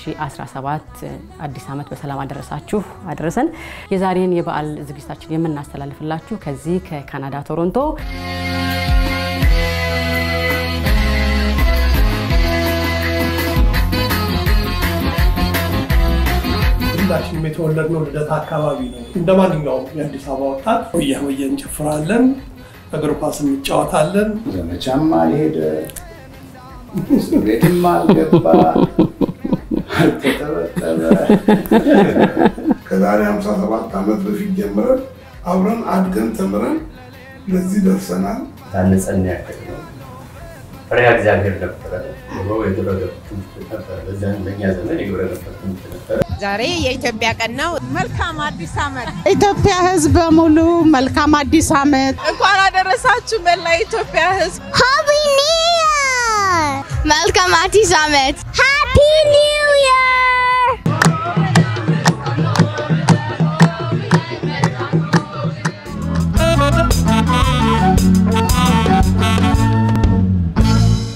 2017 አዲስ ዓመት በሰላም አደረሳችሁ አደረሰን። የዛሬን የበዓል ዝግጅታችን የምናስተላልፍላችሁ ከዚህ ከካናዳ ቶሮንቶ ሁላችንም የተወለድነው ልደታ አካባቢ ነው። እንደ ማንኛውም የአዲስ አበባ ወጣት ሆያ ሆየ እንጨፍራለን፣ እግር ኳስ እንጫወታለን። ዘመቻም አልሄደ፣ እስር ቤትም አልገባ፣ አልተጠበጠበ። ከዛሬ 57 ዓመት በፊት ጀምረን አብረን አድገን ተምረን ለዚህ ደርሰናል። ታንጸን ያክል ነው። ፈሪሃ እግዚአብሔር ነበረ። ድሮ የግብረ ገብ ትምህርት ነበረ። በዚያን በእኛ ዘመን የግብረ ገብ ትምህርት ነበረ። ዛሬ የኢትዮጵያ ቀን ነው። መልካም አዲስ ዓመት። ኢትዮጵያ ሕዝብ በሙሉ መልካም አዲስ ዓመት እንኳን አደረሳችሁ መላ የኢትዮጵያ ሕዝብ። Happy New Year! መልካም አዲስ ዓመት!